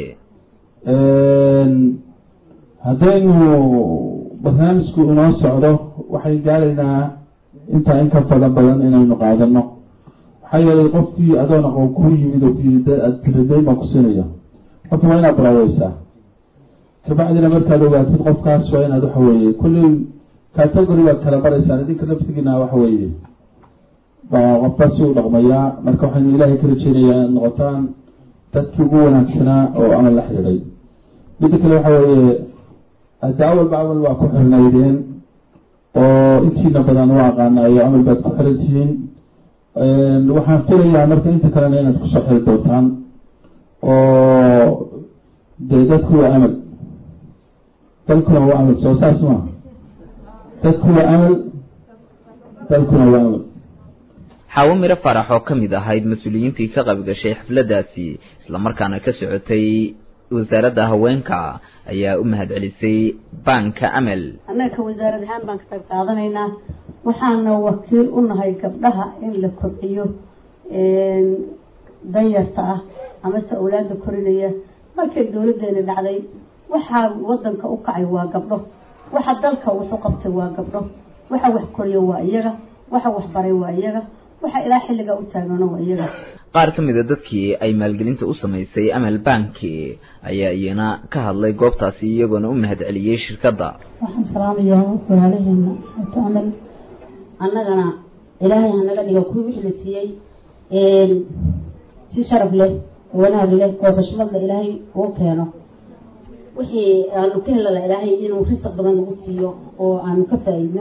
haddaynu barnaamijku inoo socdo waxay gaaraynaa intaa in ka fada badan inaynu qaadano maxaa yeelay qofkii adoon aqoon ku yimid oo kuyidadayn baan ku siinaya horta waa inaad baraweysaa kabacdina markaad ogaatid qofkaas waa inaad waxa weeye kulley category baad kala baraysaan idinka nafsigiina waxa weeye baa qofkaas si u dhaqmayaa marka waxaynu ilaahay ka rajeynayaa inaad noqotaan dadkii ugu wanaagsanaa oo amal la xidhiiday midda kale waxa weeye hadda awalba amal waa ku xirnaydeen oo intiina badan u aqaanaayo amal baad ku xiran tihiin waxaan filayaa marka inta kalena inaad kusoo xiri doontaan oo dee dadku waa amal dalkuna waa amal soo saas ma dadku waa amal dalkuna waa amal xaawo miro farax oo ka mid ahayd mas-uuliyiintii ka qayb gashay xafladdaasi islamarkaana ka socotay wasaaradda haweenka ayaa u mahad celisay baanka amal annaga ka wasaarad ahaan baan ka qayb qaadanaynaa waxaana wakiil u nahay gabdhaha in la kobciyo danyarta ah amase awlaada korinaya markay dowladeena dhacday waxaa wadanka u kacay waa gabdho waxa dalka wuxu qabtay waa gabdho waxa wax koriya waa iyaga waxa wax baray waa iyaga waxa ilaa xilliga u taagano waa iyaga qaar ka mid a dadkii ay maalgelinta u samaysay amal banki ayaa iyana ka hadlay goobtaasi iyagoona u mahad celiyey shirkadda waxaan salaamayaa walaalaheena wato amal annagana ilaahay hanaga dhiga kuwii wixii la siiyey si sharaf leh oo wanaag leh oo xushmad leh ilaahay uu keeno wixii aanu ka helala ilaahay inuu risaq badan nagu siiyo oo aanu ka faa'iidno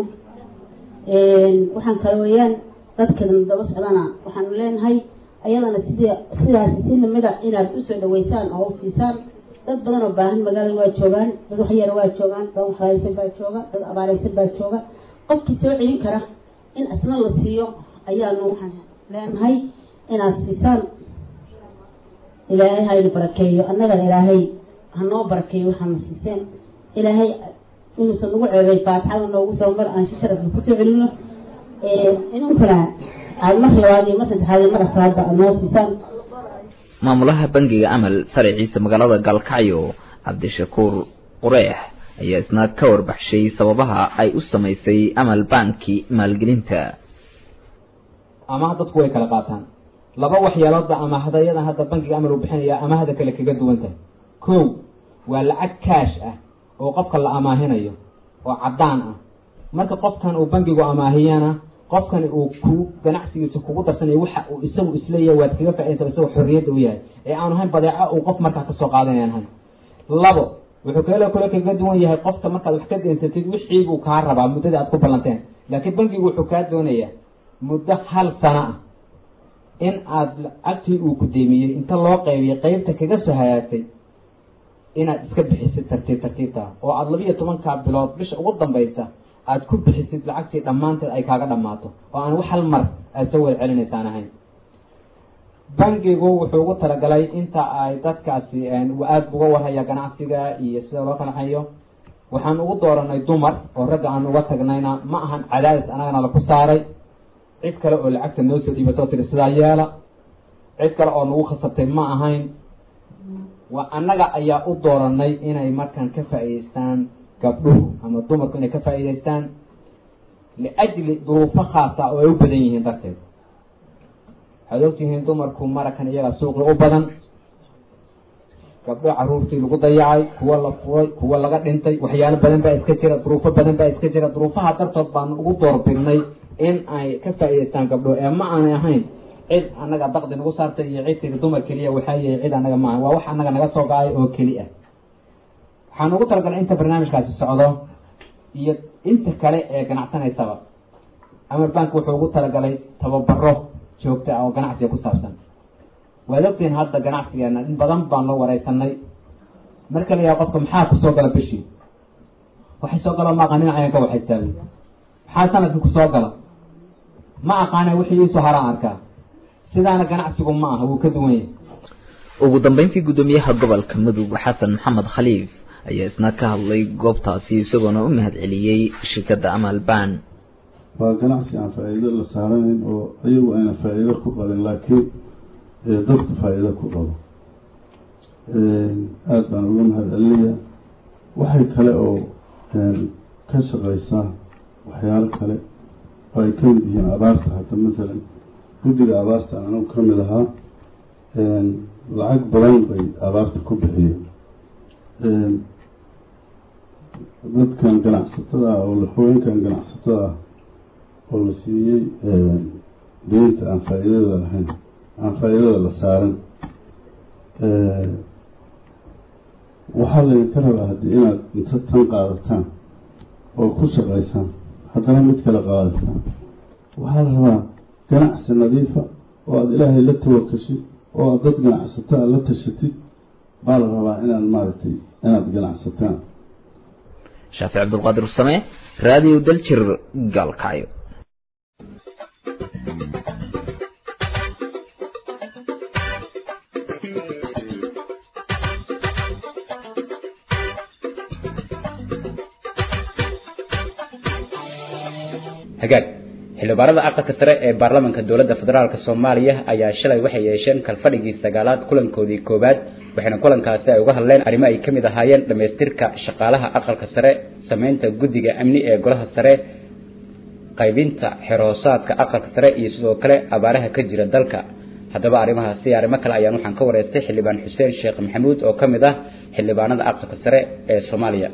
waxaan kale weeyaan dadkan daba socdana waxaanu leenahay ayadana sidii sidaasi si lamida inaad usoo dhaweysaan oo u siisaan dad badan oo baahan magaalada waa joogaan dad waxyara waa joogaan dad waxraysan baa jooga dad abaaraysan baa jooga qofkii soo celin kara in asna la siiyo ayaanu waxaan leenahay inaad siisaan ilaahay hayna barakeeyo annagana ilaahay hanoo barakeeyo waxaana siiseen ilaahay inuusan nagu ceebay faatixada noogu soo mar aan si sharaf kusoo celino inunkana aad mar labaad iyo mar saddexaad iyo mar afraadba aad noo siisaan maamulaha bangiga amal faraciisa magaalada gaalkacyo cabdishakuur qureex ayaa isna ka warbaxshay sababaha ay u samaysay amal banki maalgelinta amaah dadku way kala qaataan laba waxyaaloodba amaahdayadan hadda bankiga amal uu bixinaya amaahda kale kaga duwan tahay kow waa lacag kaash ah oo qofka la amaahinayo oo caddaan ah marka qofkan uu bankigu amaahiyana qofkan uu ku ganacsigiisa kugu darsanayo waxa uu isagu isleeyahay waad kaga faaidaysa isagoo xorriyadda u yahay ee aanu ahayn badeeco uu qof markaa kasoo qaadanayan ahayn labo wuxuu kale kale kaga duwan yahay qofka markaad wax ka deensatid wixii buu kaa rabaa muddada aad ku ballanteen laakiin bankigu wuxuu kaa doonayaa muddo hal sano ah in aad lacagtii uu ku deemiyey inta loo qaybiyay qeybta kaga soo hagaagtay inaad iska bixisid tartiib tartiibta oo aada laba iyo tobankaa bilood bisha ugu dambaysa aad ku bixisid lacagtii dhammaanteed ay kaaga dhammaato oo aan wax hal mar aad soo wada celinaysaan ahayn bankigu wuxuu ugu talagalay inta ay dadkaasi aada uga warhaya ganacsiga iyo sida loo kanaxayo waxaan ugu dooranay dumar oo ragga aan uga tagnayna ma ahan cadaadis anagana laku saaray cid kale oo lacagta noo soo dhiibatoo tiri sidaa yeela cid kale oo nagu khasabtay ma ahayn waa annaga ayaa u dooranay inay markaan ka faa'iidaystaan gabdhuhu ama dumarku inay ka faa'iidaystaan liajli duruufo khaasa oo ay u badan yihiin darteed waxaad ogtihiin dumarku marakan iyaga suuqi u badan gabdho caruurtii lagu dayacay kuwa la furay kuwa laga dhintay waxyaalo badan baa iska jira duruufo badan baa iska jira duruufaha dartood baan ugu doorbidnay in ay ka faa'iidaystaan gabdho ee ma aanay ahayn cid annaga daqdi nagu saartay iyo cid tiri dumar keliya waxaa yahay cid annaga maaha waa wax annaga naga soo ga-ay oo keli ah waxaan ugu talagalay inta barnaamijkaasi socdo iyo inta kale ee ganacsanaysaba amar bank wuxuu ugu talagalay tababaro joogta ah oo ganacsiga ku saabsan waad ogtihiin hadda ganacsigeena in badan baan loo wareysanay marka la yaha qofka maxaa kusoo gala bishii waxay soo galo ma aqaan dhinacayan ka waxaystaabi maxaa sanadkii kusoo gala ma aqaana wixii iisoo haraan arkaa sidaana ganacsigu ma aha wuu ka duwan yahay ugu dambeyntii guddoomiyaha gobolka mudug xasan maxamed khaliif ayaa isna ka hadlay goobtaasi isagoona u mahad celiyey shirkadda amal ban waa ganacsi aan faa-iido la saaranayn oo ayagu ayna faa-iido ku qabin laakiin dadku faa-iido ku qabo aada baan uga mahad celinayaa waxay kale oo ka shaqeysaa waxyaalo kale oo ay ka mid yihiin abaarta hadda masalan guddiga abaarta anagu ka mid ahaa lacag badan bay abaarta ku bixiyeen dadkan ganacsatada ah oo haweenkan ganacsatada ah oo la siiyey deynta aan faa-iidada lahayn aan faa-iidada la saaran waxaa laydinka rabaa haddii inaad inta tan qaadataan oo ku shaqaysaan haddana mid kale qaadataan waxaa la rabaa ganacsi nadiifa oo aada ilaahay la tawakashid oo aad dad ganacsato a la tashatid baa la rabaa inaad maaragtay inaad ganacsataan shaafic cabdulqaadir usame raadiyo daljir gaalkacyo hagaag xildhibaanada aqalka sare ee baarlamaanka dowladda federaalk soomaaliya ayaa shalay waxay yeesheen kalfadhigii sagaalaad kulankoodii koowaad waxayna kulankaasi ay uga hadleen arrimo ay ka mid ahaayeen dhammaystirka shaqaalaha aqalka sare sameynta guddiga amni ee golaha sare qaybinta xeroosaadka aqalka sare iyo sidoo kale abaaraha ka jira dalka haddaba arrimahaasi arrimo kale ayaan waxaan ka wareystay xildhibaan xuseen sheekh maxamuud oo ka mid ah xildhibaanada aqalka sare ee soomaaliya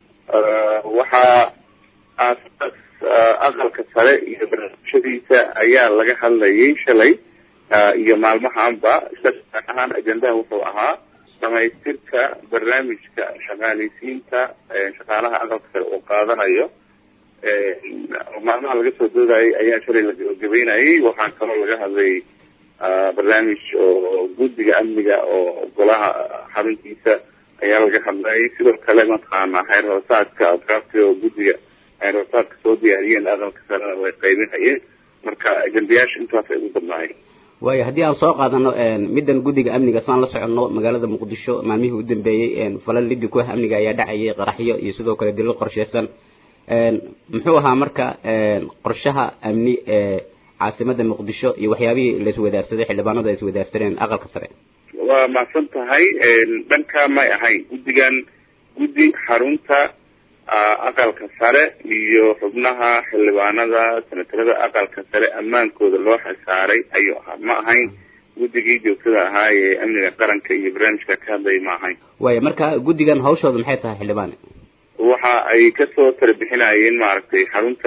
waxaa aasaas aqalka sare iyo barnaamijyadiisa ayaa laga hadlayay shalay iyo maalmahaanba isla ahaan ajendaha wuxuu ahaa dhamaystirka barnaamijka shaqaaleysiinta shaqaalaha aqalka sare uu qaadanayo maalmaha laga soo doodayay ayaa shalay la gabagabeynayay waxaa kaloo laga hadlayay barnaamij oo guddiga amniga oo golaha xaruntiisa ayaa laga hadlayay sidoo kale mataqaana xeer hoosaadka adraafti oo guddiga xeer hoosaadka soo diyaariyeen aqalka sarena way qaybinayeen marka ajendayaasha intaas ay ugu badnaayeen waayo haddii aan soo qaadano middan guddiga amniga saan la soconno magaalada muqdisho maalmihii u dambeeyey falal liddi ku ah amniga ayaa dhacayay qaraxyo iyo sidoo kale dilal qorsheysan muxuu ahaa marka qorshaha amni ee caasimada muqdisho iyo waxyaabihii la iswadaarsaday xildhibaanadu ay iswadaarsadeen aqalka sare waa mahadsan tahay dhanka may ahayn guddigan guddi xarunta aqalka sare iyo xubnaha xildhibaanada senatarada aqalka sare ammaankooda loo xilsaaray ayuu ahaa ma ahayn guddigii joogtada ahaa ee amniga qaranka iyo barnaamijka ka hadlaya ma ahayn waayo marka guddigan hawshooda maxay tahay xildhibaan waxa ay kasoo tala bixinayeen maaragtay xarunta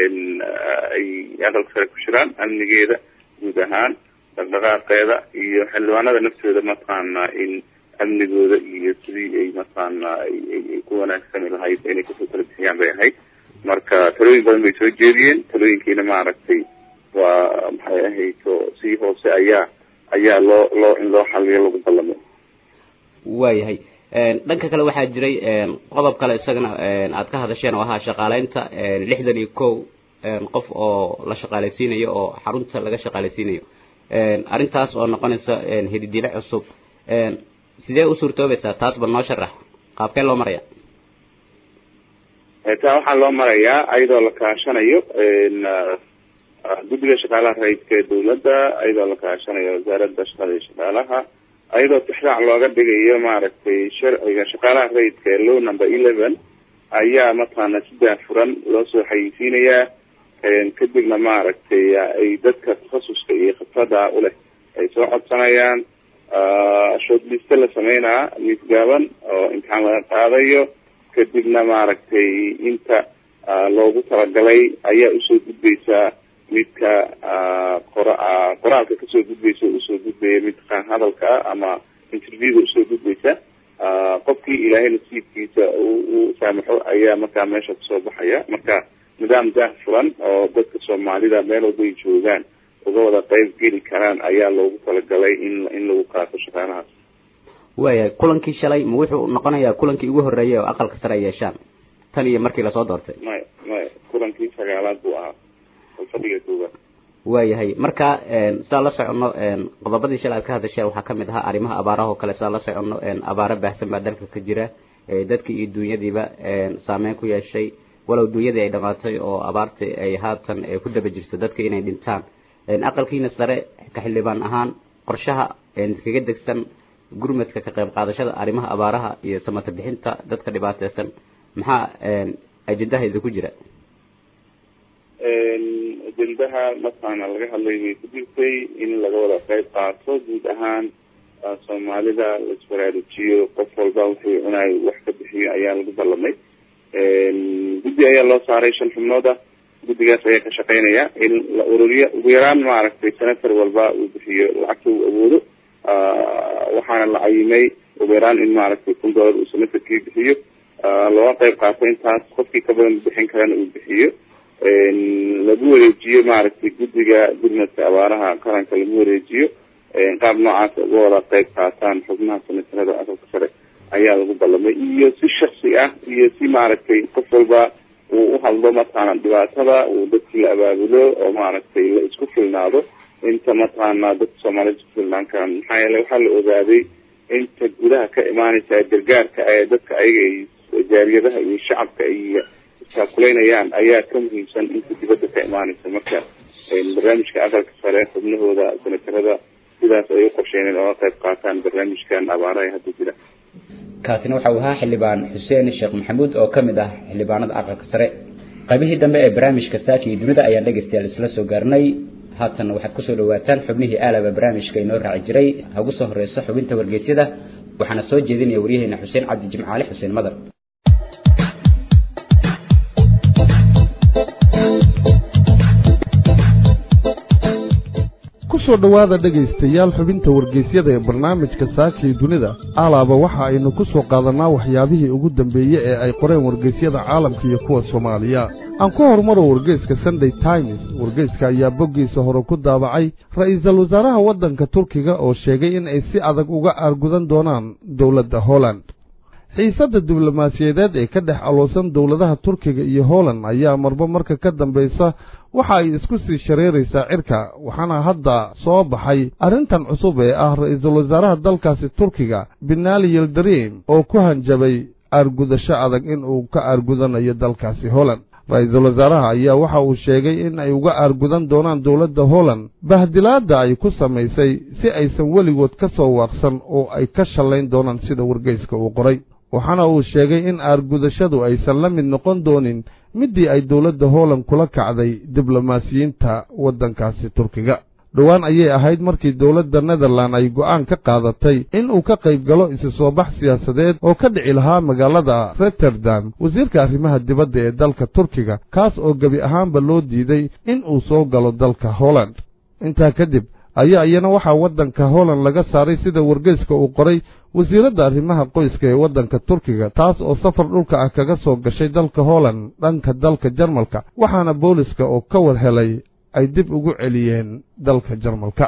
ay aqalka sare ku jiraan amnigeeda guud ahaan dhaqdhaqaaqeeda iyo xildhibaanada naftooda mataqaana in amnigooda iyo sidii ay mataqaana ay ku wanaagsani lahayd inay kasoo tala bixiyaan bay ahayd marka talooyin badan bay soo jeediyeen talooyinkiina maaragtay waa maxay ahayd oo si hoose ayaa ayaa loo loo in loo xaliyo lagu ballamay waayahay dhanka kale waxaa jiray qodob kale isagana aad ka hadasheen oo ahaa shaqaaleynta lixdan iyo kow qof oo la shaqaaleysiinayo oo xarunta laga shaqaaleysiinayo arrintaas oo noqonaysa hididile cusub sidee u suurtoobaysaa taas bal noo sharax qaabkee loo maraya taa waxaa loo marayaa ayadoo la kaashanayo guddiga shaqaalaha rayidka ee dawladda ayadoo la kaashanayo wasaaradda shaqada iyo shaqaalaha ayadoo tixraac looga dhigayo maaragtay sharciga shaqaalaha rayidka ee low number eleven ayaa mataqaana si daafuran loo soo xayeysiinayaa kadibna maaragtay ay dadka takhasuska iyo khibrada uleh ay soo codsanayaan shortliste la sameynaa miis gaaban oo imtixaan laga qaadayo kadibna maaragtay inta loogu talagalay ayaa usoo gudbeysaa midka qora qoraalka kasoo gudbeysa usoo gudbaya midka hadalka ama interviewga usoo gudbeysa qofkii ilaahay nasiibkiisa u saamaxo ayaa markaa meesha kasoo baxaya marka nidaam daah furan oo dadka soomaalida meel walbay joogaan uga wada qeyb geli karaan ayaa loogu talagalay in in lagu qaato shaqaalahaas waayahay kulankii shalay ma wuxuu noqonayaa kulankii ugu horreeyay oo aqalka sare ay yeeshaan tan iyo markii lasoo doortay maya maya kulankii sagaalaad buu ahaa fadhiga koowaad waayahay marka saa la soconno qodobadii shalay aad ka hadasheen waxaa kamid ahaa arrimaha abaaraha oo kale saa la soconno abaaro baahsan baa dalka ka jira dadkii iyo duunyadiiba saameyn ku yeeshay walow duunyadii ay dhamaatay oo abaartii ay haatan ku daba jirto dadka inay dhintaan aqalkiina sare ka xildhibaan ahaan qorshaha kaga degsan gurmadka ka qayb qaadashada arrimaha abaaraha iyo samata bixinta dadka dhibaateysan maxaa ajendaha idinku jira ajendaha mataqaana laga hadlay bay ku jirtay in laga wada qeyb qaato guud ahaan soomaalida la isbaraarujiyo qof walba wuxuu cunayo wax ka bixiyo ayaa lagu ballamay guddi ayaa loo saaray shan xubnood ah guddigaas ayaa ka shaqeynaya in la ururiyo ugu yaraan maaragtay senator walba uu bixiyo lacagta uu awoodo waxaana la cayimay ugu yaraan in maaragtay kun dollar uu senatorkii bixiyo looga qeyb qaato intaas qofkii ka badan bixin karana uu bixiyo lagu wareejiyo maaragtay guddiga gurmadka abaaraha qaranka lagu wareejiyo qaab noocaas uga wada qeyb qaataan xubnaha senatarada aqalka sare ayaa lagu ballamay iyo si shaksi ah iyo si maaragtay qof walba uu uhadlo mataqaana dhibaatada uu dadkii la abaabulo oo maaragtay la isku filnaado inta mataqaana dadka soomaaliyed isku filnaan karaan maxaa yeele waxaa la ogaaday inta gudaha ka imaaneysa gargaarka ee dadka ayaga ay jaariyadaha iyo shacabka ay isaakuleynayaan ayaa ka muhiimsan inta dibadda ka imaaneysa marka barnaamijka aqalka sare xubnahooda senatarada sidaas ay u qorsheeneen ooga qayb qaataan barnaamijkan abaara ee hadda jira kaasina waxa uu ahaa xildhibaan xuseen sheekh maxamuud oo ka mid ah xildhibaanada aqalka sare qaybihii dambe ee barnaamijka saaki iyo dunida ayaan dhegaystayaal isla soo gaarnay haatan waxaad kusoo dhawaataan xubnihii aalaba barnaamijka inoo raaci jiray ha ugu soo horeyso xubinta wargeysyada waxaana soo jeedinaya waryaheena xuseen cabdi jimcaale xuseen madar kusoo dhowaada dhegaystayaal xubinta wargeysyada ee barnaamijka saakii dunida alaaba waxa aynu ku soo qaadannaa waxyaabihii ugu dambeeye ee ay qoreen wargeysyada caalamka iyo kuwa soomaaliya aan ku horumaro wargeyska sunday times wargeyska ayaa boggiisa hore ku daabacay ra'iisul wasaaraha waddanka turkiga oo sheegay in ay si adag uga aargudan doonaan dowladda holland xiisadda diblomaasiyadeed ee ka dhex aloosan dowladaha turkiga iyo holland ayaa marba marka ka dambaysa waxa ay isku sii shareeraysaa cirka waxaana hadda soo baxay arrintan cusub ee ah ra'iisul wasaaraha dalkaasi turkiga benaali yildarim oo ku hanjabay aargudasho adag in uu ka aargudanayo dalkaasi holland ra-iisul wasaaraha ayaa waxa uu sheegay in ay uga aargudan doonaan dowladda holland bahdilaadda ay ku samaysay si aysan weligood ka soo waaqsan oo ay ka shallayn doonaan sida wargeyska uu qoray waxaana uu sheegay in aargudashadu aysan la mid noqon doonin middii ay dowladda holland kula kacday diblomaasiyiinta waddankaasi turkiga dhowaan ayay ahayd markii dowladda netherland ay go'aan ka qaadatay in uu ka qayb galo isu soo bax siyaasadeed oo ka dhici lahaa magaalada rotterdam wasiirka arrimaha dibadda ee dalka turkiga kaas oo gebi ahaanba loo diiday in uu soo galo dalka holland intaa kadib ayaa iyana waxaa waddanka holland laga saaray sida wargeyska uu qoray wasiiradda arrimaha qoyska ee waddanka turkiga taas oo safar dhulka ah kaga soo gashay dalka holland dhanka dalka jarmalka waxaana booliska oo ka war helay ay dib ugu celiyeen dalka jarmalka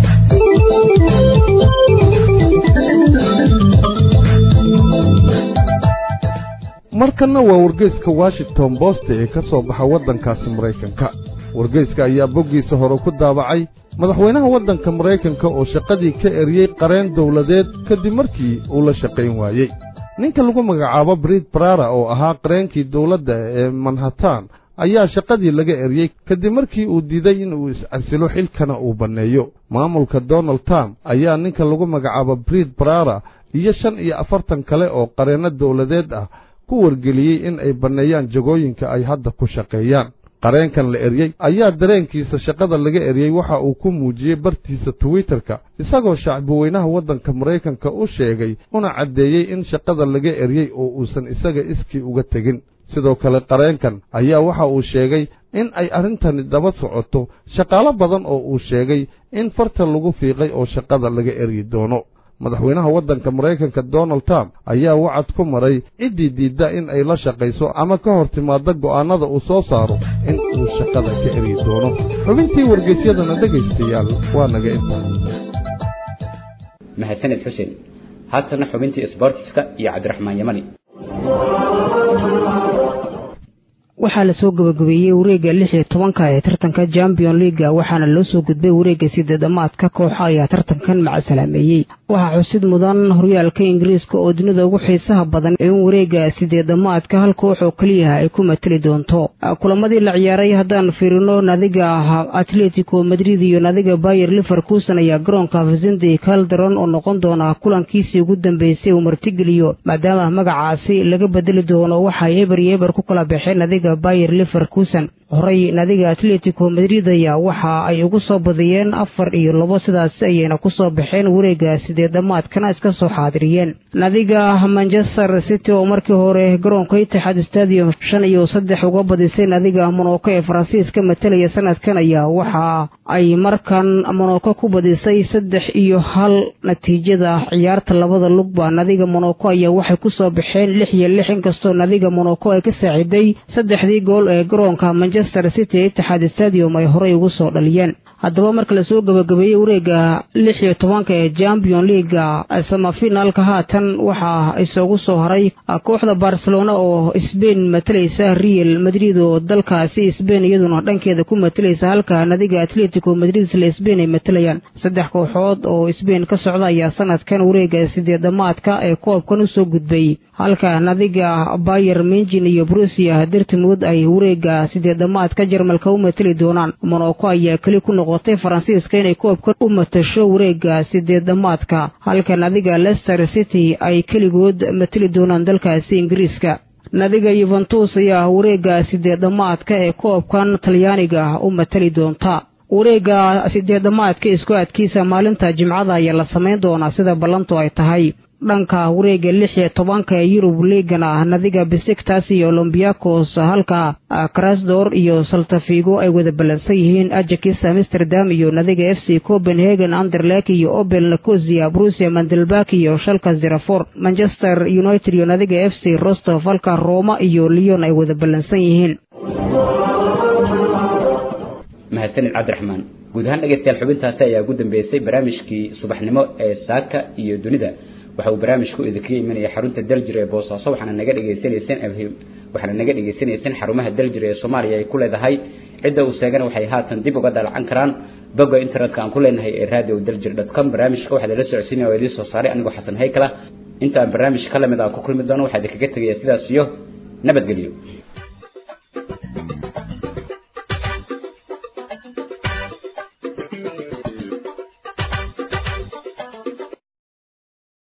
markanna waa wargeyska washington bost ee ka soo baxa waddankaasi maraykanka wargeyska ayaa boggiisa hore ku daabacay madaxweynaha waddanka maraykanka oo shaqadii ka eriyey qareen dowladeed kadib markii uu la shaqayn waayey ninka lagu magacaabo brid barara oo ahaa qareenkii dowladda ee manhattan ayaa shaqadii laga eriyey kadib markii uu diiday in uu is-casilo xilkana uu banneeyo maamulka donald trump ayaa ninka lagu magacaabo brid barara iyo shan iyo afartan kale oo qareenno dowladeed ah ku wargeliyey in ay banneeyaan jagooyinka ay hadda ku shaqeeyaan qareenkan la eryey ayaa dareenkiisa shaqada laga eryey waxa uu ku muujiyey bartiisa twitterka isagoo shacbiweynaha waddanka maraykanka u sheegay una caddeeyey in shaqada laga eryey oo uusan isaga iskii uga tegin sidoo kale qareenkan ayaa waxa uu sheegay in ay arrintani daba socoto shaqaalo badan oo uu sheegay in farta lagu fiiqay oo shaqada laga eryi doono madaxweynaha waddanka maraykanka donald trump ayaa wacad ku maray ciddii diidda in ay la shaqayso ama ka hor timaadda go'aannada uu soo saaro in uu shaqada ka eryi doono xubintii wargeysyadana dhegaystayaal waa naga intaa mahadsaned xuseen haatana xubintii isboortiska iyo cabdiraxmaan yamani waxaa lasoo gabagabeeyey wareegga lix iyo tobanka ee tartanka champion leaga waxaana loo soo gudbay wareegga sideedamaadka kooxa ayaa tartankan macasalaameeyey waxaa xusid mudan horyaalka ingiriiska oo dunida ugu xiisaha badan in wareegga sideedamaadka hal koox oo keliya ay ku mateli doonto kulamadii la ciyaaray haddaan fiirino nadiga atletico madrid iyo nadiga bayer liverkuson ayaa garoonka vicente calderon oo noqon doona kulankiisii ugu dambeysay uu martigeliyo maadaama magacaasi laga bedeli doono waxay eber iyo eber ku kala baxeen nadiga bayer liverkuson horey nadiga atletico madrid ayaa waxa ay ugu soo badiyeen afar iyo labo sidaas ayayna ku soo baxeen wareegga sideedamaadkana iska soo xaadiriyeen nadiga manchester city oo markii hore garoonka itixaad stadium shan iyo saddex uga badisay nadiga monoko ee faransiiska matalaya sanadkan ayaa waxa ay markan monoko ku badisay saddex iyo hal natiijada ciyaarta labada lugba nadiga monoko ayaa waxay ku soo baxeen lix iyo lix inkastoo nadiga monoko ay ka saaciday saddexdii gool ee garoonka manchester city ee itixaad stadium ay horey ugu soo dhaliyeen haddaba marka lasoo gabagabeeyey wareegga lix iyo tobanka ee champion leaga samafinaalka haatan waxaa isagu soo haray kooxda barcelona oo sbain matalaysa real madrid oo dalkaasi sbain iyaduna dhankeeda ku matalaysa halka nadiga atletico madrid isla sbain ay matalayaan saddex kooxood oo sbain ka socda ayaa sanadkan wareegga sideedamaadka ee koobkan usoo gudbay halka nadiga bayer minjin iyo brusia dartimood ay wareegga sideedamaadka jarmalka u matali doonaan monoko ayaa keli ku noqotay faransiiska inay koobka u matasho wareegga sideedamaadka halka nadiga lester city ay keligood matali doonaan dalkaasi ingiriiska nadiga yuventus ayaa wareega sideedamaadka ee koobkan talyaaniga ah u matali doonta wareega sideedamaadka isku adkiisa maalinta jimcada ayaa la samayn doonaa sida ballantu ay tahay dhanka wareega lix iyo tobanka ee yurub liigana nadiga besiktas iyo olombiakos halka krasdor iyo saltafigo ay wada ballansan yihiin ajakis amsterdam iyo nadiga f c copenhagen anderlek iyo obel nicosia brusia mandelbak iyo shalka zerafor manchester united iyo nadiga f c rostov halka roma iyo leon ay wada ballansan yihiin mahadsanid cabdiraxmaan guud ahaan dhegeystayaal xubintaasi ayaa ugu dambeysay barnaamijkii subaxnimo ee saaka iyo dunida waxa uu barnaamijku idinkaga imanaya xarunta daljir ee boosaaso waxaana naga dhegaysanayseen waxaana naga dhegaysanayseen xarumaha daljir ee soomaaliya ay ku leedahay cidda uu sheegana waxay haatan dib uga dalacan karaan bogga internetka aan ku leenahay ee radio daljir dot com barnaamijka waxaa idinla socodsiinaya oo idiin soo saaray anigoo xasan haykala intaan barnaamij ka lamid aan ku kulmi doono waxaa idinkaga tegaya sidaas iyo nabadgelyo